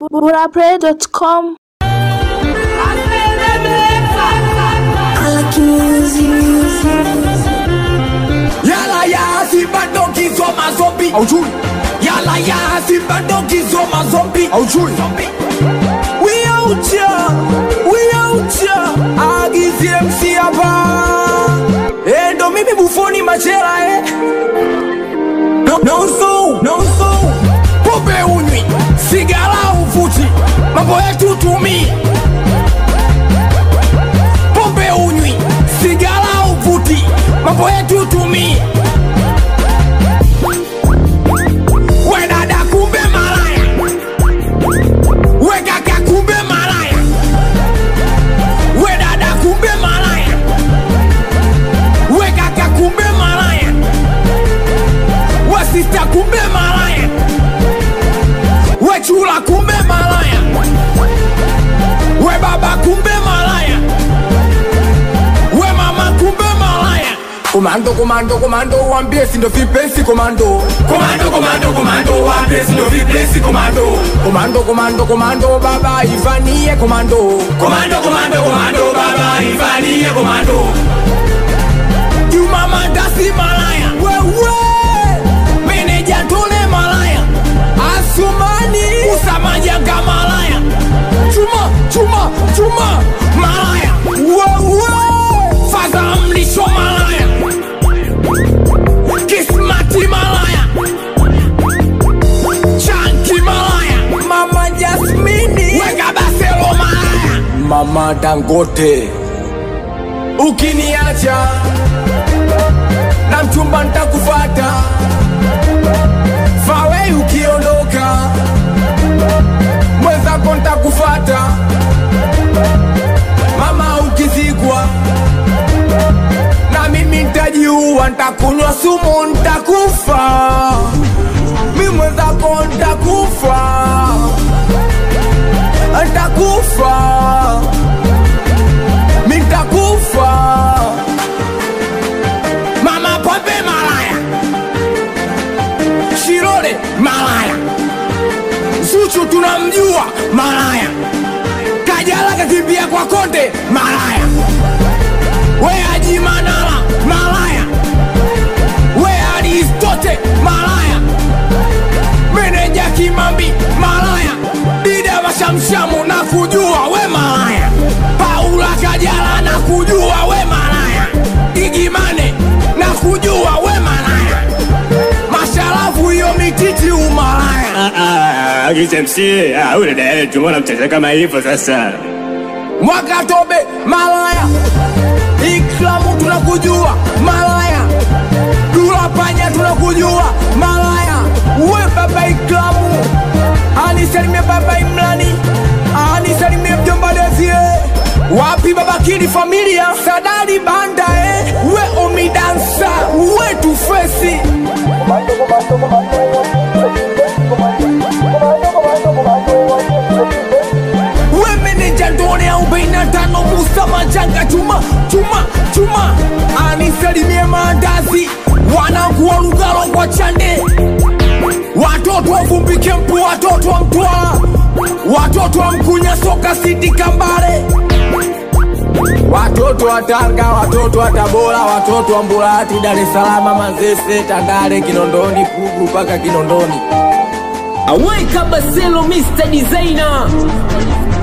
burapray.com Yala ya simba dogi zoma zombi Aujui Yala ya simba dogi zoma zombi Aujui We out here We out here Agizi MC hapa Eh ndo mimi bufoni machela eh No no so No so Pombe unywi Sigara uvuti Mambo yetu tumi Pombe unywi Sigara uvuti Mambo yetu tumi We dada kumbe malaya We kaka kumbe malaya We dada kumbe malaya We kaka kumbe malaya We sista kumbe malaya We chula kumbe malaya We baba kumbe malaya We mama kumbe malaya Komando, komando, komando, wambie si ndo vipesi komando. Komando, komando, komando, wambie si ndo vipesi komando. Komando, komando, komando, baba Ivanie komando. Komando, komando, komando, baba Ivanie komando. Juma Mandasi malaya. Wewe. Meneja Tole malaya. Asumani. Usama Janga malaya. Chuma, chuma, chuma malaya. Wewe. Faza mlisho malaya. Kismati malaya. Chanki malaya. Mama Jasmini. Weka baselo malaya. Mama Dangote. Ukiniacha na mchumba ntakufata. Fawe ukiondoka, mwenzako ntakufata. Mama ukizikwa na mimi ntajiua, ntakunywa sumu, ntakufa. Mi mwenzako ntakufa, ntakufa, mi ntakufa. Mama pombe malaya, Shirole malaya, Zuchu tunamjua malaya, Kajala kakimbia kwa Konde malaya we Haji Manara malaya, we Aristote malaya, meneja Kimambi malaya, Dida Mashamshamu na kujua we malaya, Paula Kajala na kujua we malaya, Igimane na kujua we malaya, Masharafu hiyo mititi umalaya, Kisemsi, ule dada tumeona mcheza kama hivyo sasa. Mwakatobe malaya, Iklamu tunakujua malaya, Dula Panya tunakujua malaya, we baba Iklamu, anisalimie baba Imrani, anisalimie mjomba Dezie, wapi baba Kidi familia, Sadari Banda eh, we Omidansa, we Tufesi we meneja ndone arobaini na tano Musa Majanga chuma chuma chuma anisalimie maandazi wanangu wa Lugalo kwa Chande watoto wa Vumbi Kempu watoto wa Mtwara watoto wa Mkunya Soka City Kambale watoto wa Tanga watoto wa Tabora watoto wa Mburati Dar es Salaam Manzese Tandale Kinondoni Pugu mpaka Kinondoni Aweka Baselo Mr. Designer